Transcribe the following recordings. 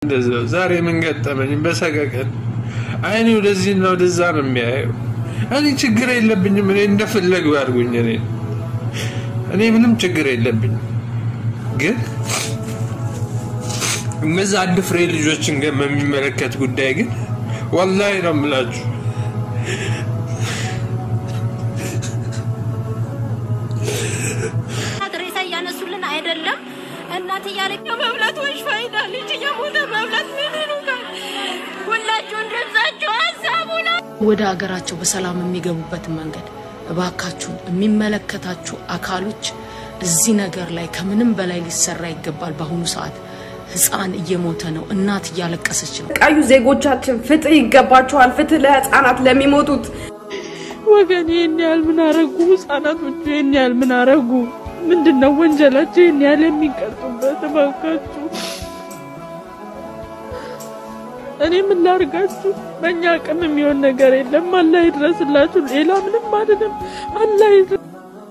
እንደዛው ዛሬ ምን ገጠመኝ? በሰቀቀን አይኔ ወደዚህና ወደዛ ነው የሚያየው። እኔ ችግር የለብኝም። እኔ እንደፈለጉ ያድርጉኝ። እኔ እኔ ምንም ችግር የለብኝም። ግን እነዛ አንድ ፍሬ ልጆችን ግን በሚመለከት ጉዳይ ግን ወላሂ ነው የምላችሁ ሬሳ እያነሱልን አይደለም። እናት እያለቀ መብላት ወይሽ ፋይዳ ልጅ እየሞተ መብላት ምን ይሉታል? ሁላችሁን ድምጻችሁ ሀሳቡ ነው። ወደ ሀገራቸው በሰላም የሚገቡበትን መንገድ እባካችሁን የሚመለከታችሁ አካሎች እዚህ ነገር ላይ ከምንም በላይ ሊሰራ ይገባል። በአሁኑ ሰዓት ህፃን እየሞተ ነው፣ እናት እያለቀሰች ነው። ቀዩ ዜጎቻችን ፍትህ ይገባቸዋል። ፍትህ ለህፃናት ለሚሞቱት ወገን ይህን ያህል ምን አረጉ? ህጻናቶቹ ይህን ያህል ምን አረጉ? ምንድን ነው ወንጀላቸው ይህን ያህል የሚቀጡበት? እባካችሁ እኔ ምን ላርጋችሁ? በእኛ አቅም የሚሆን ነገር የለም። አላህ ይድረስላችሁ። ሌላ ምንም አይደለም። አላህ ይድረስ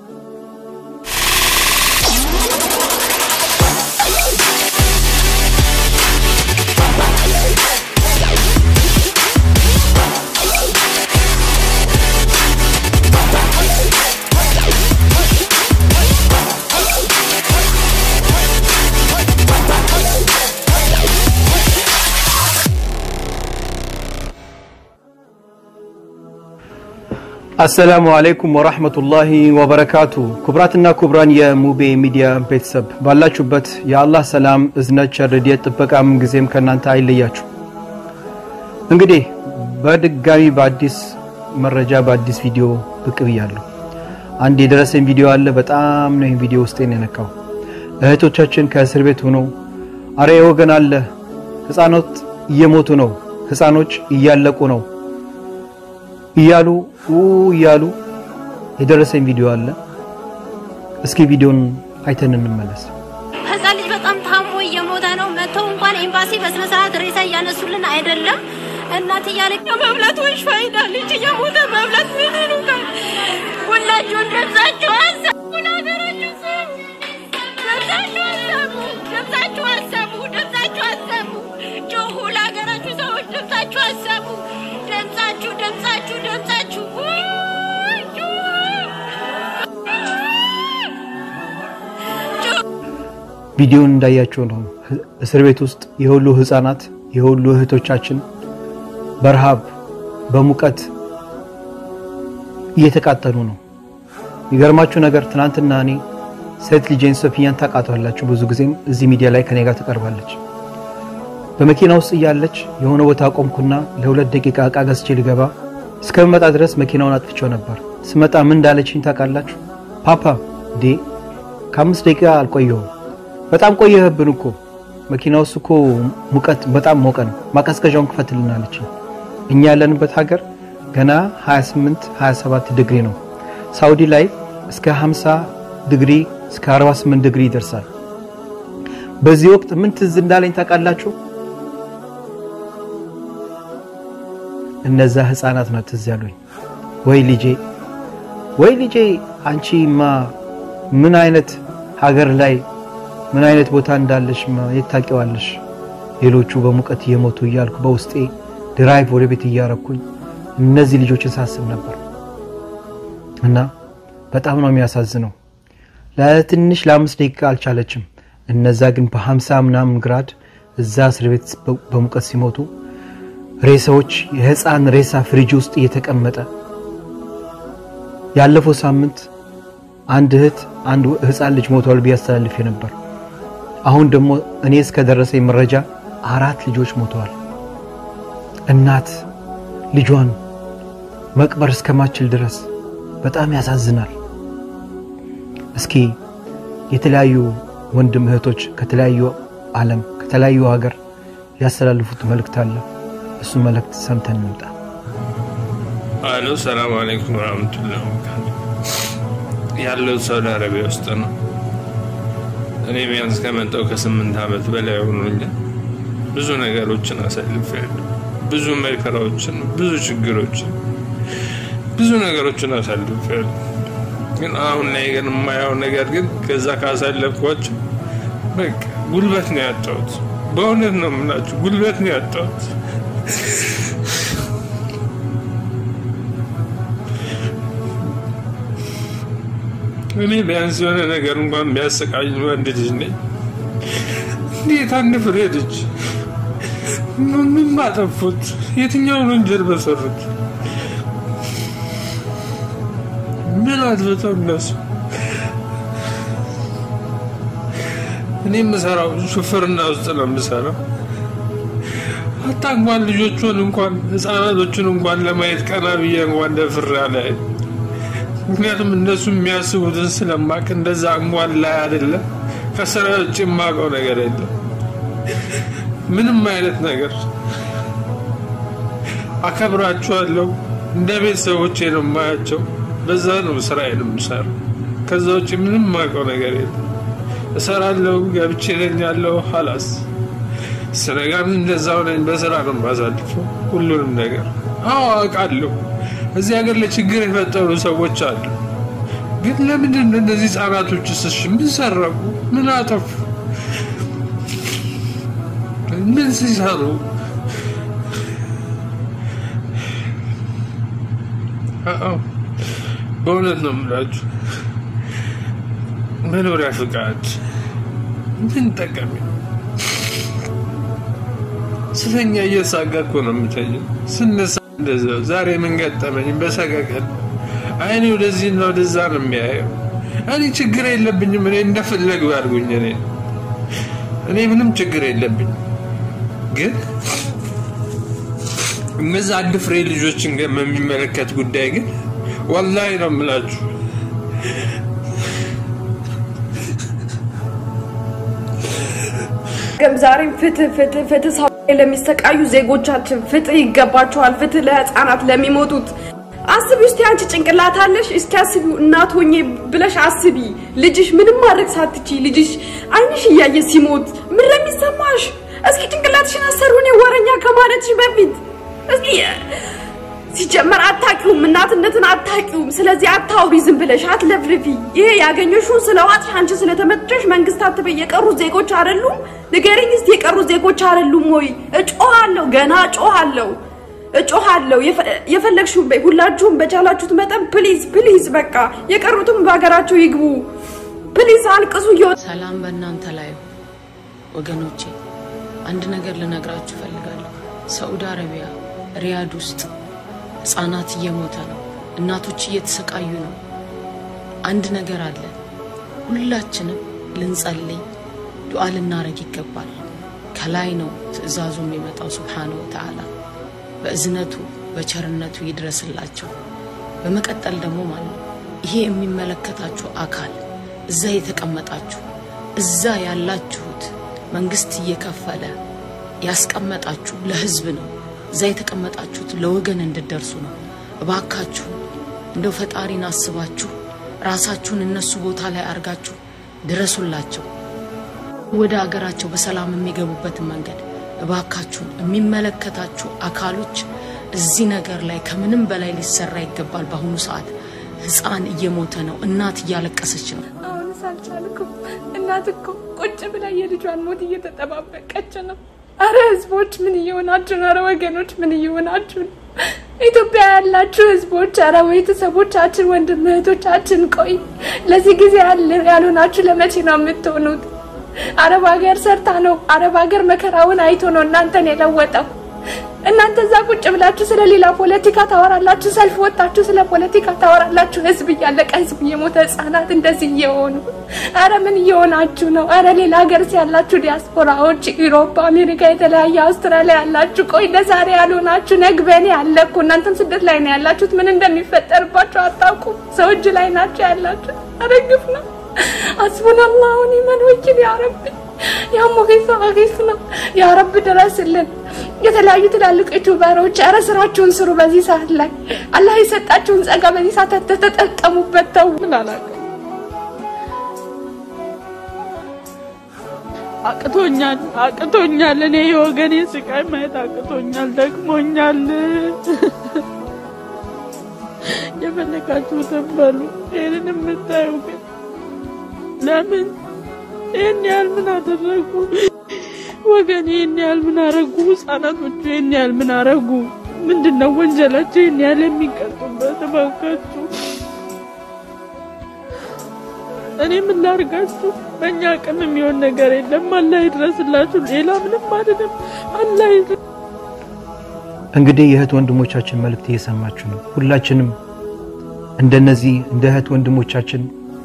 አሰላሙ አለይኩም ወራህመቱላሂ ወበረካቱ። ኩብራትና ኩብራን የሙቤ ሚዲያ ቤተሰብ ባላችሁበት የአላህ ሰላም፣ እዝነት፣ ቸር፣ ረድኤት፣ ጥበቃ ምን ጊዜም ከእናንተ አይለያችሁ። እንግዲህ በድጋሚ በአዲስ መረጃ በአዲስ ቪዲዮ ብቅ ብያለሁ። አንድ የደረሰኝ ቪዲዮ አለ። በጣም ነው ይህን ቪዲዮ ውስጤን የነካው። እህቶቻችን ከእስር ቤት ሆነው አረ ወገን አለ፣ ህፃኖት እየሞቱ ነው፣ ህፃኖች እያለቁ ነው እያሉ እያሉ የደረሰኝ ቪዲዮ አለ። እስኪ ቪዲዮን አይተን እንመለስ። ህፃን ልጅ በጣም ታሞ እየሞተ ነው። መተው እንኳን ኤምባሲ በስነ ስርዓት ሬሳ እያነሱልን አይደለም። እናት እያለቀ መብላት ወይሽ ፋይዳ ልጅ እየሞተ መብላት ምን ይሉታል? ሁላችሁን ድምጻችሁ አሰሙ፣ ለሀገራችሁ ስሙ። ድምጻችሁ አሰሙ፣ ድምጻችሁ አሰሙ፣ ድምጻችሁ አሰሙ። ጮሁ፣ ለሀገራችሁ ሰዎች ድምጻችሁ አሰሙ። ድምጻችሁ ድምጻችሁ ድምጻችሁ ውይ፣ ጩሁ። ቪዲዮን እንዳያቸው ነው። እስር ቤት ውስጥ የሁሉ ህፃናት የሁሉ እህቶቻችን በረሃብ በሙቀት እየተቃጠሉ ነው። የሚገርማችሁ ነገር ትናንትና እኔ ሴት ልጄን ሶፊያን ታውቃታላችሁ። ብዙ ጊዜም እዚህ ሚዲያ ላይ ከኔ ጋር ትቀርባለች። በመኪና ውስጥ እያለች የሆነ ቦታ ቆምኩና ለሁለት ደቂቃ እቃ ገዝቼ ልገባ እስከምመጣ ድረስ መኪናውን አጥፍቼው ነበር። ስመጣ ምን እንዳለችኝ ታውቃላችሁ? ፓፓ ዴ ከአምስት ደቂቃ አልቆየሁም። በጣም ቆየህብን እኮ መኪና ውስጥ እኮ ሙቀት በጣም ሞቀ ነው፣ ማቀዝቀዣውን ክፈትልን አለችኝ። እኛ ያለንበት ሀገር ገና 28 27 ዲግሪ ነው። ሳውዲ ላይ እስከ 50 ዲግሪ እስከ 48 ዲግሪ ይደርሳል። በዚህ ወቅት ምን ትዝ እንዳለኝ ታውቃላችሁ? እነዛ ህፃናት ነው ትዝ ያሉኝ። ወይ ልጄ ወይ ልጄ አንቺማ ምን አይነት ሀገር ላይ ምን አይነት ቦታ እንዳለሽ የት ታውቂዋለሽ? ሌሎቹ በሙቀት እየሞቱ እያልኩ በውስጤ ድራይቭ ወደ ቤት እያረኩኝ እነዚህ ልጆችን ሳስብ ነበር እና በጣም ነው የሚያሳዝነው። ለትንሽ ለአምስት ደቂቃ አልቻለችም። እነዛ ግን በሀምሳ ምናምን ግራድ እዛ እስር ቤት በሙቀት ሲሞቱ ሬሳዎች የህፃን ሬሳ ፍሪጅ ውስጥ እየተቀመጠ ያለፈው ሳምንት አንድ እህት አንድ ህፃን ልጅ ሞቷል ብዬ አስተላልፌ ነበር። አሁን ደግሞ እኔ እስከደረሰኝ መረጃ አራት ልጆች ሞተዋል። እናት ልጇን መቅበር እስከማችል ድረስ በጣም ያሳዝናል። እስኪ የተለያዩ ወንድም እህቶች ከተለያዩ ዓለም ከተለያዩ ሀገር ያስተላልፉት መልእክት አለ። እሱ መልእክት ሰምተን እንምጣ። አሎ፣ ሰላም አለይኩም ወራህመቱላሂ ወበረካቱ። ያለው ሳውዲ አረቢያ ውስጥ ነው። እኔ ቢያንስ ከመጣሁ ከስምንት ዓመት በላይ ሆኖኛል። ብዙ ነገሮችን አሳልፌያለሁ። ብዙ መከራዎችን፣ ብዙ ችግሮችን፣ ብዙ ነገሮችን አሳልፌያለሁ። ግን አሁን ላይ ግን የማየው ነገር ግን ከዛ ካሳለፍኳቸው በቃ ጉልበት ነው ያጣሁት። በእውነት ነው የምላችሁ፣ ጉልበት ነው ያጣሁት። እኔ ቢያንስ የሆነ ነገር እንኳን ቢያሰቃኝ ወንድ ልጅ ነኝ። እንዴት አንድ ፍሬ ልጅ ምን ባጠፉት? የትኛውን ወንጀል በሰሩት? ምን አጥፍተው እነሱ? እኔ የምሰራው ሹፍርና ውስጥ ነው የምሰራው። አታ እንኳን ልጆቹን እንኳን ህፃናቶቹን እንኳን ለማየት ቀና ብዬ እንኳን ደፍሬ አላይም። ምክንያቱም እነሱ የሚያስቡትን ስለማቅ እንደዛ እንኳን ላይ አይደለም ከስራ ውጭ የማውቀው ነገር የለም። ምንም አይነት ነገር አከብራቸዋለሁ። እንደ ቤተሰቦቼ ነው የማያቸው። በዛ ነው ስራዬን የምሰራው። ከዛ ውጭ ምንም የማውቀው ነገር የለም። እሰራለሁ፣ ገብቼ እተኛለሁ። ሀላስ ስነጋም እንደዛው ነኝ። በስራ ነው የማሳልፈው ሁሉንም ነገር። አዎ አውቃለሁ። እዚህ ሀገር ለችግር የፈጠሩ ሰዎች አሉ። ግን ለምንድን ነው እነዚህ ህጻናቶች ስሽ ምን ሰረቁ? ምን አጠፉ? ምን ሲሰሩ? አዎ በእውነት ነው የምላችሁ። መኖሪያ ፍቃድ ምን ጠቀሚ? ስተኛ እየሳጋ እኮ ነው የምተኛው። ስነሳ እንደዛው። ዛሬ ምን ገጠመኝ? በሰቀቀን አይኔ ወደዚህና ወደዛ ነው የሚያየው። እኔ ችግር የለብኝም። እኔ እንደፈለጉ ያድርጉኝ። እኔ እኔ ምንም ችግር የለብኝም። ግን እነዛ አንድ ፍሬ ልጆችን ግን የሚመለከት ጉዳይ ግን ወላሂ ነው የምላችሁ ግን ዛሬም ፍትህ ፍትህ ፍትህ ሰው ለሚሰቃዩ ዜጎቻችን ፍትህ ይገባቸዋል። ፍትህ ለህፃናት ለሚሞቱት አስቢ እስቲ አንቺ ጭንቅላት አለሽ እስኪ አስቢው እናት ሆኜ ብለሽ አስቢ ልጅሽ ምንም ማድረግ ሳትቺ ልጅሽ አይንሽ እያየ ሲሞት ምን ለሚሰማሽ እስኪ ጭንቅላትሽን አሰሩ እኔ ወረኛ ከማለትሽ በፊት እስኪ ሲጀመር አታቂውም እናትነትን አታቂውም ስለዚህ አታውሪ ዝም ብለሽ አትለፍልፊ ይሄ ያገኘሽውን ስለዋጥሽ አንቺ ስለተመቸሽ መንግስት አትበይ የቀሩ ዜጎች አይደሉም ንገሪኝ እስቲ የቀሩ ዜጎች አይደሉም ወይ እጮሃለሁ ገና እጮሃለሁ እጮሃለሁ የፈለግሽውን በይ ሁላችሁም በቻላችሁት መጠን ፕሊዝ ፕሊዝ በቃ የቀሩትም በሀገራቸው ይግቡ ፕሊዝ አልቅሱ እየወጣ ሰላም በእናንተ ላይ ይሁን። ወገኖቼ አንድ ነገር ልነግራችሁ እፈልጋለሁ። ሳዑዲ አረቢያ ሪያድ ውስጥ ህጻናት እየሞተ ነው፣ እናቶች እየተሰቃዩ ነው። አንድ ነገር አለ። ሁላችንም ልንጸልይ ዱዓ ልናረግ ይገባል። ከላይ ነው ትእዛዙ የሚመጣው ሱብሓነሁ ወተዓላ በእዝነቱ በቸርነቱ ይድረስላቸው። በመቀጠል ደግሞ ማለት ነው ይሄ የሚመለከታችሁ አካል እዛ የተቀመጣችሁ እዛ ያላችሁት መንግስት እየከፈለ ያስቀመጣችሁ ለህዝብ ነው። እዛ የተቀመጣችሁት ለወገን እንድደርሱ ነው። እባካችሁ እንደው ፈጣሪን አስባችሁ ራሳችሁን እነሱ ቦታ ላይ አርጋችሁ ድረሱላቸው። ወደ አገራቸው በሰላም የሚገቡበትን መንገድ እባካችሁን የሚመለከታችሁ አካሎች እዚህ ነገር ላይ ከምንም በላይ ሊሰራ ይገባል። በአሁኑ ሰዓት ህፃን እየሞተ ነው፣ እናት እያለቀሰች ነው። አሁንስ አልቻልኩም። እናት እኮ ቁጭ ብላ የልጇን ሞት እየተጠባበቀች ነው። አረ ህዝቦች ምን እየሆናችሁ ነው? አረ ወገኖች ምን እየሆናችሁ ነው? ኢትዮጵያ ያላችሁ ህዝቦች፣ አረ ቤተሰቦቻችን፣ ወንድም እህቶቻችን፣ ቆይ ለዚህ ጊዜ ያልሆናችሁ ለመቼ ነው የምትሆኑት? አረብ ሀገር ሰርታ ነው አረብ ሀገር መከራውን አይቶ ነው እናንተን የለወጠው። እናንተ እዛ ቁጭ ብላችሁ ስለ ሌላ ፖለቲካ ታወራላችሁ፣ ሰልፍ ወጣችሁ ስለ ፖለቲካ ታወራላችሁ። ህዝብ እያለቀ ህዝብ እየሞተ ህጻናት እንደዚህ እየሆኑ አረ ምን እየሆናችሁ ነው? አረ ሌላ ሀገር ያላችሁ ዲያስፖራዎች ኢሮፓ፣ አሜሪካ፣ የተለያየ አውስትራሊያ ያላችሁ ቆይ ለዛሬ ያልሆናችሁ ነግበኔ አለ እኮ እናንተም ስደት ላይ ነው ያላችሁት። ምን እንደሚፈጠርባችሁ አታውቁም። ሰው እጅ ላይ ናቸው ያላችሁት። አረ ግፍ ነው። አስቡን አላሁ ኒመል ወኪል ያ ረቢ ያ ሙጊሳ አጊስና ያ ረብ ድረስልን። የተለያዩ ትላልቅ ዩቲዩበሮች ኧረ ስራችሁን ስሩ። በዚህ ሰዓት ላይ አላህ የሰጣችሁን ጸጋ በዚህ ሰዓት ተጠቀሙበት። ተው ምን አላውቅም። አቅቶኛል አቅቶኛል። እኔ የወገኔ ስቃይ ማየት አቅቶኛል፣ ደክሞኛል። የፈለጋችሁትን በሉ። ይህንን የምታዩ ግን ለምን ይህን ያህል ምን አደረጉ? ወገን ይህን ያህል ምን አረጉ? ህጻናቶቹ ይህን ያህል ምን አረጉ? ምንድነው ወንጀላቸው ይህን ያህል የሚቀጡበት? እባካችሁ እኔ ምን ላርጋችሁ? በእኛ አቅም የሚሆን ነገር የለም። አላህ ይድረስላችሁ። ሌላ ምንም አይደለም። አላህ ይድረስ። እንግዲህ የእህት ወንድሞቻችን መልእክት እየሰማችሁ ነው። ሁላችንም እንደነዚህ እንደ እህት ወንድሞቻችን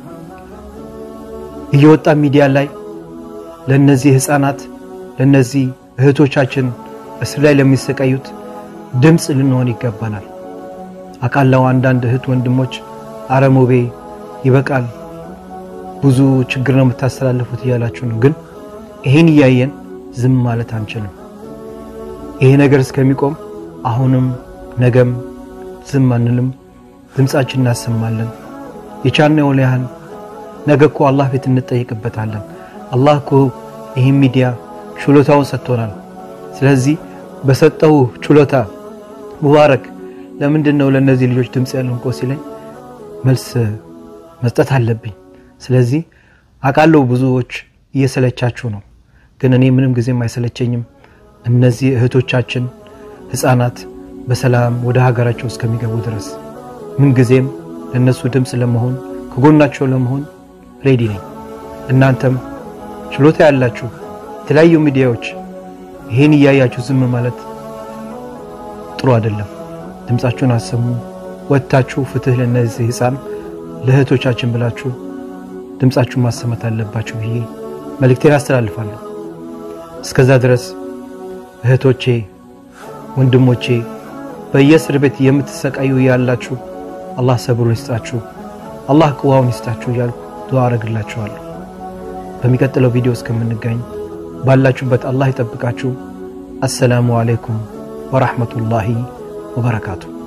እየወጣ ሚዲያ ላይ ለነዚህ ህፃናት ለነዚህ እህቶቻችን እስር ላይ ለሚሰቃዩት ድምፅ ልንሆን ይገባናል። አቃላው አንዳንድ እህት ወንድሞች አረሞቤ ይበቃል፣ ብዙ ችግር ነው የምታስተላልፉት እያላችሁ ነው። ግን ይሄን እያየን ዝም ማለት አንችልም። ይሄ ነገር እስከሚቆም አሁንም ነገም ዝም አንልም፣ ድምፃችን እናሰማለን። የቻልነውን ያህል ነገ እኮ አላህ ፊት እንጠይቅበታለን። አላህ እኮ ይህን ሚዲያ ችሎታውን ሰጥቶናል። ስለዚህ በሰጠው ችሎታ ሙባረክ ለምንድን ነው ለእነዚህ ልጆች ድምፅ ያለው እንቆ ሲለኝ መልስ መስጠት አለብኝ። ስለዚህ አውቃለሁ ብዙዎች እየሰለቻችሁ ነው፣ ግን እኔ ምንም ጊዜም አይሰለቸኝም። እነዚህ እህቶቻችን ህፃናት በሰላም ወደ ሀገራቸው እስከሚገቡ ድረስ ምንጊዜም ለእነሱ ድምፅ ለመሆን ከጎናቸው ለመሆን ሬዲ ነኝ። እናንተም ችሎታ ያላችሁ የተለያዩ ሚዲያዎች ይህን እያያችሁ ዝም ማለት ጥሩ አይደለም። ድምፃችሁን አሰሙ። ወጥታችሁ ፍትህ ለእነዚህ ህፃን ለእህቶቻችን ብላችሁ ድምፃችሁን ማሰማት አለባችሁ ብዬ መልእክቴን አስተላልፋለሁ። እስከዛ ድረስ እህቶቼ፣ ወንድሞቼ በየእስር ቤት የምትሰቃዩ ያላችሁ አላህ ሰብሩን ይስጣችሁ፣ አላህ ቅዋውን ይስጣችሁ እያልኩ ዱዓ አረግላችኋለሁ። በሚቀጥለው ቪዲዮ እስከምንገኝ ባላችሁበት አላህ ይጠብቃችሁ። አሰላሙ አለይኩም ወራህመቱላሂ ወበረካቱ።